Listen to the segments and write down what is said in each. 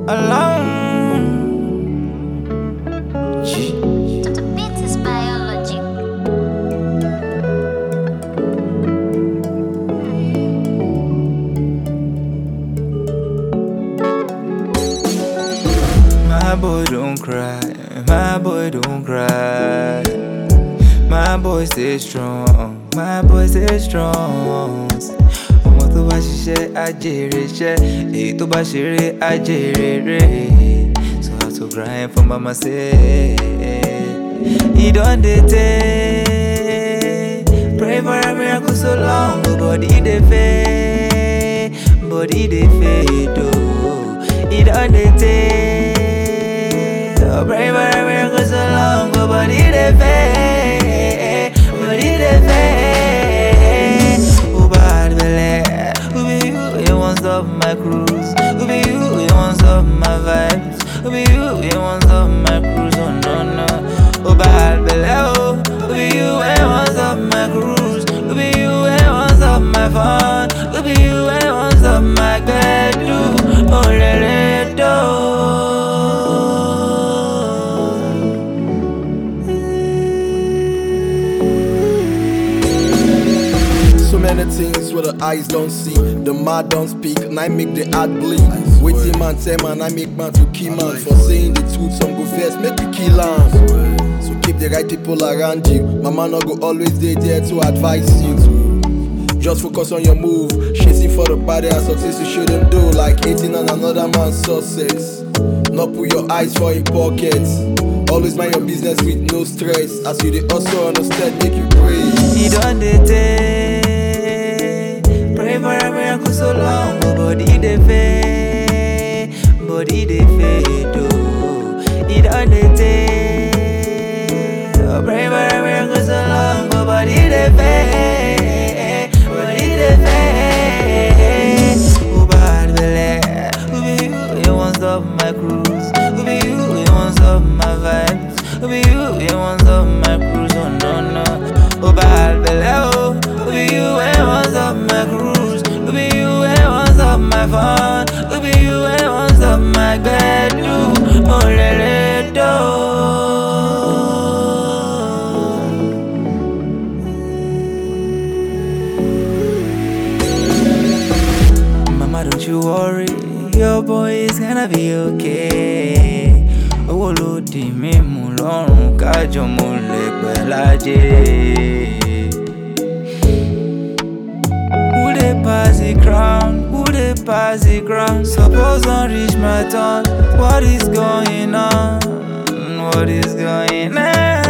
alone. The beat is biology. My boy don't cry, my boy don't cry. My boy stay strong, my boy stay strong. Ọmọ tó bá ṣiṣẹ́ ajèrè iṣẹ́, èyí tó bá ṣeré ajèrè rẹ̀. So I have to grind for mama say. E don dey tey, pray for a miracle so long, but body dey fade, body dey fade oh. E don dey tey, oh, pray for a miracle so long, but body dey fade, body dey fade. Who bad belle? Who be you? You want stop my cruise? Who be you? You want stop my vibes? Who be you? You want stop my cruise? Oh no no. Who bad belle? Oh, who be you? You want stop my cruise? Who be you? You want stop my fun? Who be you? You want stop my gbedu? Oh le le do. So many things where the eyes don't see, the mouth don't speak, and I make the heart bleed. Waiting man, say man, I make man to kill man. For saying the truth, some go first, make we kill am. So keep the right people around you. Mama no go always dey there to advise you. Just focus on your move, chasing for the body and success you shouldn't do, like eating on another man's success. Not put your eyes for your pockets. Always mind your business with no stress. As you dey also understand, make you pray. E don dey tey, pray for a miracle so long, but body dey fade, body dey fade oh. E don dey tey, oh, pray for a miracle so long, but body dey fade, body dey fade. Who bad belle? Who be you? You want stop my cruise? Who be you? You want stop my vibes? Who be you? You want stop my cruise? Oh no no. Who bad belle? Oh, who be you? You want stop my cruise? Who be you? You want stop my fun? Who be you? You want stop my gbedu? Oh le le do. Mama, don't you worry, your boy is gonna be okay. Owó ló di mímú lọ́rùn kájọ mo lè pẹ́ lájẹ́. Who dey pass the crown? Who dey pass the crown? Suppose don reach my turn. What is going on? What is going on?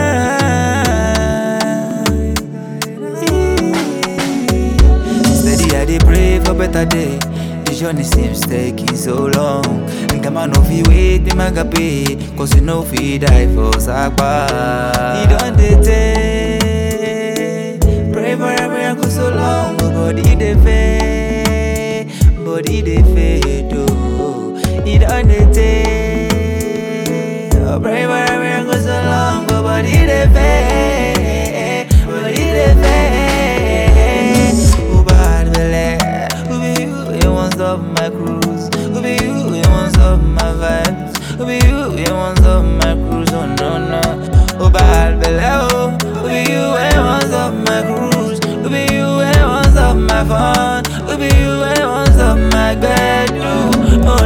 Steady, I dey pray for better day. The journey seems taking so long. Nǹkan máa no fit wait, bí máa ga pay. Cause you no fit die for sapa. E don dey tey. Pray for a miracle so long, but body dey fade. Body dey fade, oh. E don dey tey. Oh, pray for a miracle so long, but body dey fade. Body dey fade. Who bad belle? Who be you? You want stop my cruise? Who be you? You want stop my vibes? Who be you? You want stop my cruise? Oh no no. Who bad belle? Oh, who be you? You want stop my cruise? Who be you? You want stop my fun? Who be you? You want stop my gbedu? Oh